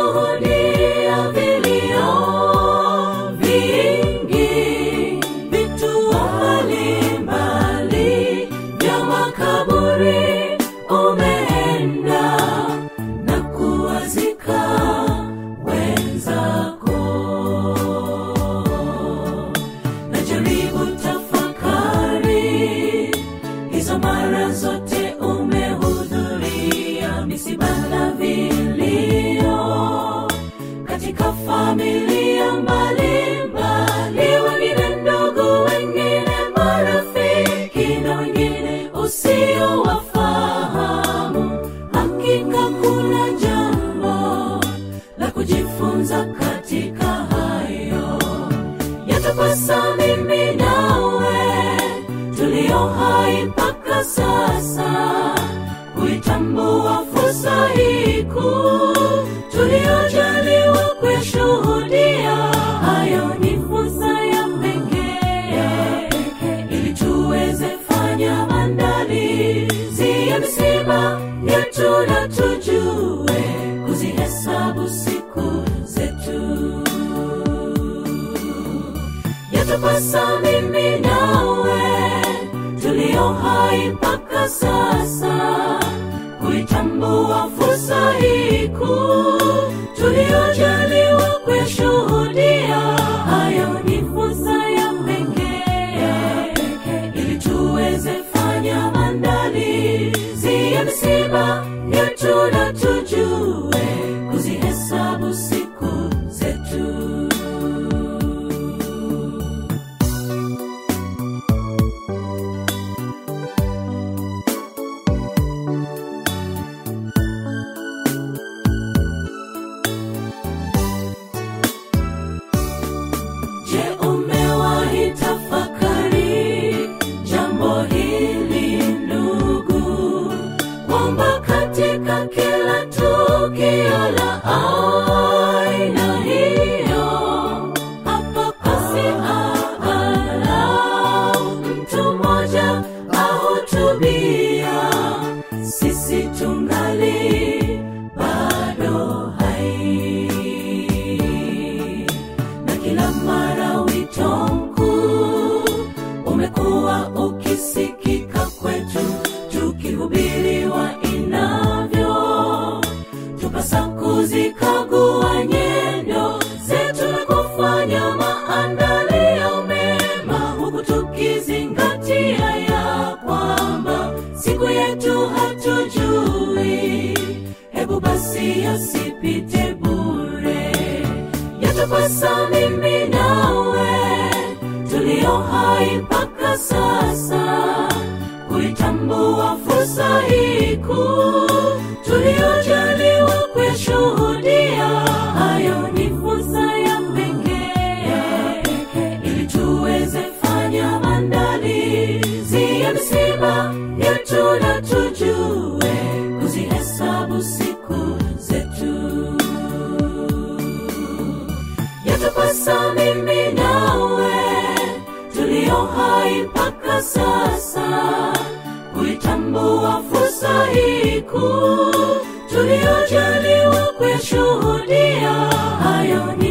tumeshuhudia vilio vingi, vituo mbalimbali vya makaburi umeenda na kuwazika wenzako. Najaribu tafakari hizo mara zote umehudhuria misiba na vilio katika familia mbalimbali, wengine ndugu, wengine marafiki na wengine usiowafahamu. Hakika kuna jambo la kujifunza katika hayo yatupasa mimi nawe tulio hai mpaka sasa kuitambua fursa hii kuu tuliojaliwa kuyashuhudia. Hayo ni fursa ya pekee ili tuweze fanya maandalizi ya misiba yetu na tujue kuzihesabu siku zetu yatupasa mimi nawe tulio hai mpaka sasa kuitambua fursa hii kuu tuliojaliwa kuyashuhudia. Hayo ni fursa ya pekee ili tuweze fanya maandalizi ya misiba yetu na tujue kuzihesabu siku zetu. Je, umewahi tafakari jambo hili ndugu, kwamba katika kila tukio la aina hiyo hapapasi angalau mtu mmoja ahutubia, sisi tungali bado hai na kila mara wito mkuu umekuwa ukisikika kwetu, tukihubiriwa inavyo tupasa kuzikagua nyendo zetu na kufanya maandalio mema, huku tukizingatia ya kwamba siku yetu hatujui. Hebu basi yasipite bure yatupasa mimi nawe tulio hai mpaka sasa kuitambua fursa hii kuu tuliojaliwa kuyashuhudia. Hayo ni fursa ya pekee ili tuweze fanya maandalizi ya misiba yetu na tujue kuzihesabu siku zetu yatupasa mimi nawe tulio hai mpaka sasa kuitambua fursa hii kuu tuliojaliwa kuyashuhudia. Hayo